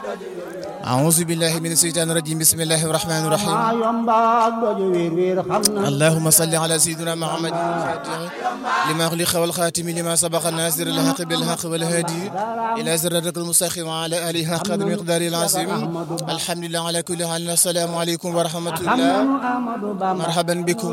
أعوذ بالله من الشيطان الرجيم بسم الله الرحمن الرحيم اللهم صل على سيدنا محمد الفاتح لما أغلق والخاتم لما سبق الناصر الحق بالحق والهادي إلى صراطك المستقيم وعلى آله حق المقدار العظيم الحمد لله على كل حال السلام عليكم ورحمة الله مرحبا بكم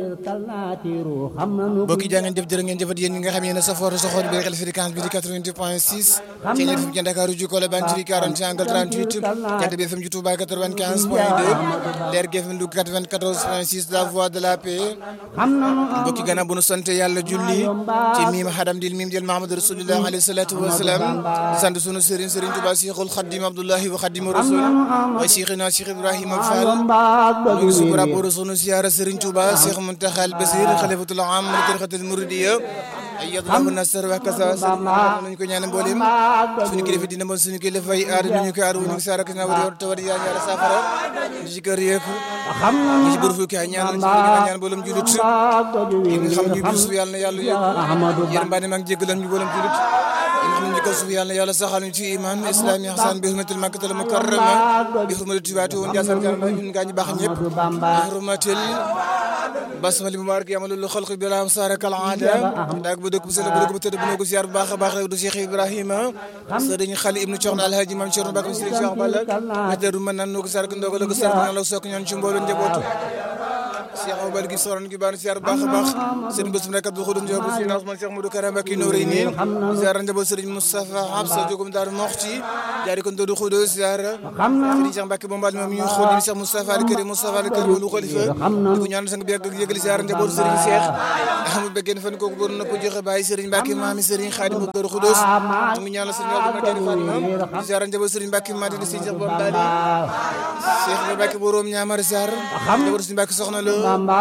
bokki jaa ngeen jëf jërë ngeen jëfat yéen ñi nga xam yéen a safoor soxoor bi xel fréquence bi di 88 point 6 ci ñeent fi ci Dakar ju ko la bantiri 40 angle 38 jant bi FM ju Touba 95 point 2 leer gi FM du 94 point 6 la voix de la paix bokki gannaaw bu nu sant yàlla julli ci miim xadam dil miim jël Mahamad rasulullah alayhi salatu wasalaam di sant sunu sëriñ sëriñ Touba Cheikhul Khadim Abdullahi wa Khadim Rasul wa Cheikhina Cheikh Ibrahima Fall ñu ngi sukura pour sunu siyaara sëriñ Touba Cheikh Muntaxa al Basir xalifatul am li tarixatul muridiya ayyadallahu nasar wa kasa nañu ko ñaan mboolem suñu kilifa dina mën suñu kilifa yi aar ñu ko aar ñu ngi saara kana war tawar yaa ñaara safara ñu ci kër yeeku ñu ci bërfu kay ñaan ñu ñaan mboolem julit yi nga xam ñu bi suuf yàlla na yàlla yéen mbaa ne maa ngi jéggalam ñu mboolem julit yi nga xam ñu ko suuf yàlla na yàlla saxal ñu ci iman islami hasan bi hurmatil makkatal mukarrama bi hurmatil tibaatu woon jaasal karama ñun gaa ñu baax ñëpp bi hurmatil basmali mubarak yamalul xalq bi la am sarakal aada daag bu dëkk bu sell bu dëkk bu tëdd bu noo ko ziar bu baax a baax rek du Cheikh Ibrahima sëriñ xali ibnu Coxna alhaji mam Cerno Bakam sëriñ Cheikh Balla wadaru man nan noo ko sark ndogo la ko sark nan la sokk ñoon ci mbooloo njabootu Cheikh Abou Bal gi soron gi baan ziar bu baax a baax sëriñ bésum rek Abdou Khoudou Ndiop sëriñ Ousmane Cheikh Modou Karam ak Nouré ni ziar njaboot sëriñ Moustapha Habsa jogum Daaru Moxti jaari ko Ndodu Khoudou ziar sëriñ Cheikh Mbacke Bombal moom ñu xool ni Cheikh Moustapha al Karim Moustapha al Karim lu xalifa di ko ñaan sang bi ak yëgali ziar njaboot sëriñ Cheikh Ahmadou Beggen fan kooku bor na ko joxe bàyyi sëriñ Mbacke maami sëriñ Khadim Ndodu Khoudou mu ngi ñaan sëriñ Abdou Mbacke Fatima ziar njaboot sëriñ Mbacke Madi sëriñ Cheikh Bombal Cheikh Mbacke borom ñaamar ziar njaboot sëriñ Mbacke soxna lo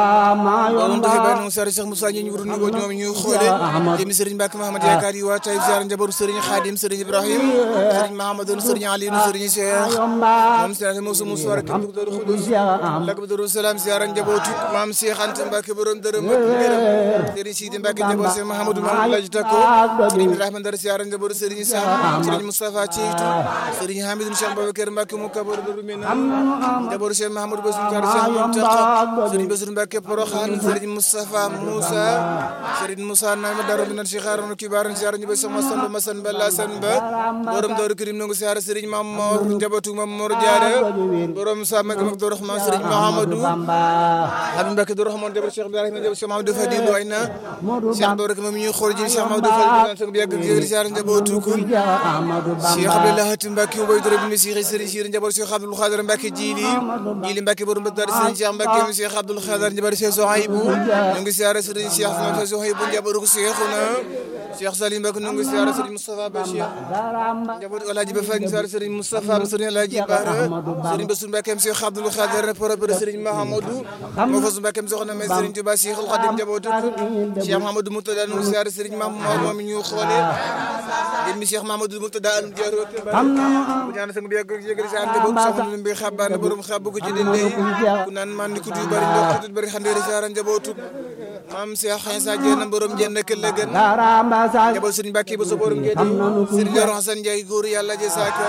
borom doxe bàyyi noonu ziar Cheikh Moussa ñu wuru ni ko ñoom ñu xoole jëmi sëriñ Mbacke Mahamad yaakaar yi waa tay ziar njaboot sëriñ Khadim sëriñ Ibrahim sëriñ Mahamadou sëriñ Ali sëriñ Cheikh moom sëriñ Moussa Moussa rek Ndodu Khoudou lak bu Darou Salam ziar njabootu maam Cheikh Anta Mbacke borom dërëm ak ngërëm sëriñ Sidi Mbacke njaboot Cheikh Mahamadou Mamadou Laji Takko sëriñ Ibrahima Ndar ziar njaboot sëriñ Sam sëriñ Moustapha Ceytu sëriñ Hamidou Cheikh Babacar Mbacke mu kabar Darou Minam njaboot Cheikh Mahamadou Bassirou Kar Cheikh Mountakha sëriñ Bassirou Mbacke Porokhane sëriñ Moustapha Moussa sëriñ Moussa Nama Darou Minam Cheikh Harouna Kibar ziar ñu bay sama Samba Masan Balla Samba borom Darou Karim nangu ziar sëriñ Mam Mor njabootu Mam Mor Diarra borom Sama ak Abdou Rahman sëriñ Mahamadou Habib Mbacke Abdou Rahman njaboot Cheikh Ibrahima njaboot Cheikh Mahamadou Fadilou ay na Cheikh Abdou rek moom ñuy xool ji Cheikh Mahamadou Fadilou sang bi yàgg yëgal ziar njabootu ko Cheikh Abdoulaye Hatim Mbacke ubay dore bi Cheikh Serigne Cheikh njaboot Cheikh Abdoul Khadir Mbacke Jili Jili Mbacke borom Badar Serigne Cheikh Mbacke Cheikh Abdoul Khadir njaboot Cheikh Sohaibou ñu ngi ziar Serigne Cheikh Mame Sohaibou njaboot ko Cheikhuna Cheikh Salim Mbacke ñu ngi ziar Serigne Moustapha Bachir njaboot Alhaji Ba Faye ziar Serigne Moustapha Serigne Alhaji Bara Serigne Bassirou Mbacke Cheikh Abdoul Khadir propre Serigne Mahamadou mo fasu Mbacke soxna mais Serigne Touba Cheikhul Khadim njabootu Cheikh Mahamadou Moutada ñu ziar Serigne Mamadou moom ñu xoole yéen mi Cheikh Mamadou Moutada alum diaro bu ñaan sang bi yàgg yëgal si ande bokk soxna bi xabaan borom xabu ko ci dende ku naan man ni ku du bari ndox tut bari xande ziar njabootu maam Cheikh Xinsa Dieng borom jenn ke la gën njaboot Serigne Mbacke ba so borom ngeen Serigne Yoro Hassane Ndiaye góor yàlla je saaka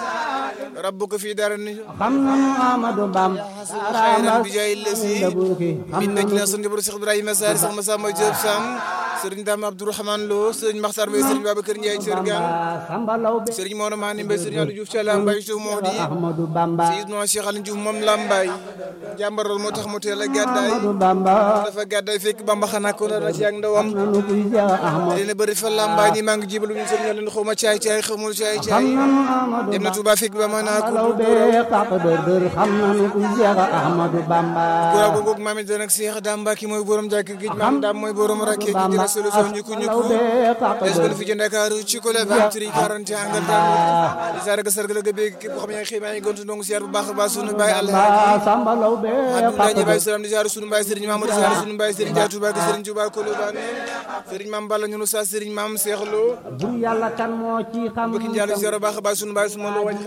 rabbuka fi dara ni xam nañu Amadou Bam xayran bi jaay lesi min na jina sun jabaru Cheikh Ibrahima Sarr Cheikh Massamba Diop Sam Serigne Dame Abdourahmane Lo Serigne Makhtar Mbaye Serigne Babacar Ndiaye Sergan Serigne Mor Mani Mbaye Serigne Aliou Diouf Thiala Mbaye Diouf Modi Ahmadou Bamba Seydina Cheikh Aliou Diouf moom Lambaye jàmbar loolu moo tax mu teel a gàddaay Ahmadou Bamba dafa gàddaay fekk Bamba xanaa ko na ci ak ndawam nanu kuy Cheikh Ahmadou dina bëri fa Lambaye ni maa ngi jibalu ñu Serigne leen xawma caay caay xamul caay caay xam nanu Amadou dem na Touba fekk ba ma naa ko Law be kaq dër dër xam nanu kuy Cheikh Ahmadou Bamba góor gu googu maam it nag Cheikh Dame Mbacke mooy borom jàkk géej maam Dame mooy borom rakke ji dina solution ñu ko ñu Law ko be kaq des dër ko fi ci Ndakaaru ci ko la 23 40 angal tam di sarga sarga la ga beeg képp xam ne xëy maa ngi gontu ndongo siyaar bu baax a baax sunu baay Allah Ba Samba Law be Abdou kaq Ndiaye baay dër salaam di ziar sunu baay Serigne Mamadou ziar sunu baay Serigne Dia Touba ak Serigne Touba Kolobane Serigne Mame Balla ñunu sa Serigne Mame Cheikh Lo Bur Yàlla kan moo ci xam bokki njaalo ziar bu baax a baax sunu baay suma lo waaj xel yi waaji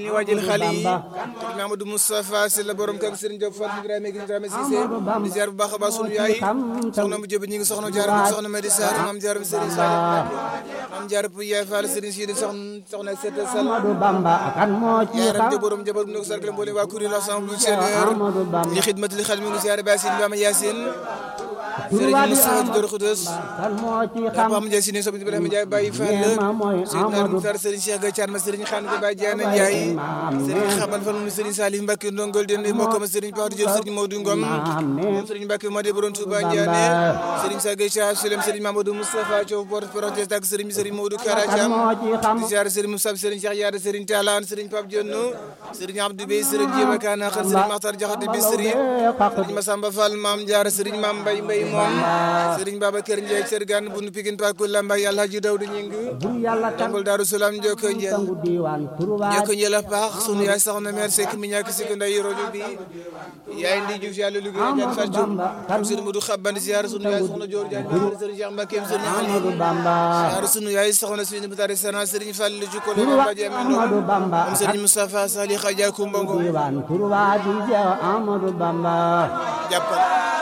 ñu waajal xale yi te Mamadou Moustapha Sy la borom kër Serigne Diop Fall Ibrahima gi Ibrahima Cissé di ziar bu baax a baax sunu yaay soxna mu jëb ñi ngi soxna jaar mu soxna Madi Sarr maam jaar bi Serigne Sall maam jaar bu yaay Fall Serigne Sidi soxna soxna Sete Sall Amadou Bamba kan moo ci yaaram xam ja borom jabar bu nekk sargal mboolem waa kuréel ensemble bu seigneur li xidmati li xel mi ngi ziar Bassine Bama Yacine Serigne Moussa Dor Khoudoss kan moo ci xam Papa Ndiaye Sine Sob Ibrahima Ndiaye Baye Fall Neema mooy Seydina Amadou Moutar Serigne Cheikh Gaye Thiam Serigne Khane Gaye Baye Diana Ndiaye Serigne Xaban Fall moom Serigne Salif Mbacke Ndongol Den mbokkam Serigne Patou Diop Serigne Modou Ngom moom Serigne Mbacke Madi Borom Touba Ndiané Serigne Sa Gaye Cheikh Sulem Serigne Mamadou Moustapha Thiaw porte protest ak Serigne Serigne Modou Kara kan Thiam moo ci xam di ziar Serigne Moussa Serigne Cheikh Yaada Serigne Talane Serigne Pape Dionno Serigne Abdou Bey Serigne Djeba Kana Xal Serigne Makhtar Diakhaté bi Serigne Serigne Massamba Fall Mame Diarra Serigne Mame Mbaye Mbaye moom Serigne Babacar Ndiaye Sergane bunu Pikine Pakul Lambaye Alhaji Dawdu Ñing bur yàlla kan Tangol Daaru Salaam Njoko Njel sangu diiwaan turwaat Njoko Njel a paax sunu yaay soxna mère Seck mi ñàkk si ko nday rojo bi yaay ndi Diouf yàlla lu gën a jaan Fall Diop am sunu Modou Xabane ziar sunu yaay soxna Dior Diagne Serigne Cheikh Mbacke Serigne Amadou Ali Bamba ziar sunu yaay soxna Sini Mutare Sana Serigne Fall lu jukko le Baba Diame Amadou Bamba am Serigne Moustapha Sali Khadja Kumbongo diiwaan turwaat di jeew Amadou Bamba jàppal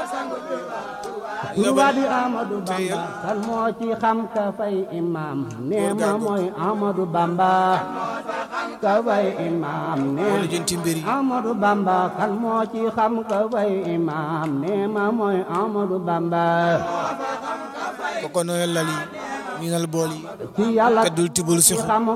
turwaat di Amadou Bamba kan moo ci xam ka fay imam neema mooy Amadou Bamba ka fay imam wala neema jënti mbir yi Amadou Bamba kan moo ci xam ka fay imam neema mooy Amadou Bamba koko noyal lali ñu nal bool yi ci yàlla kaddul tibul si ci xam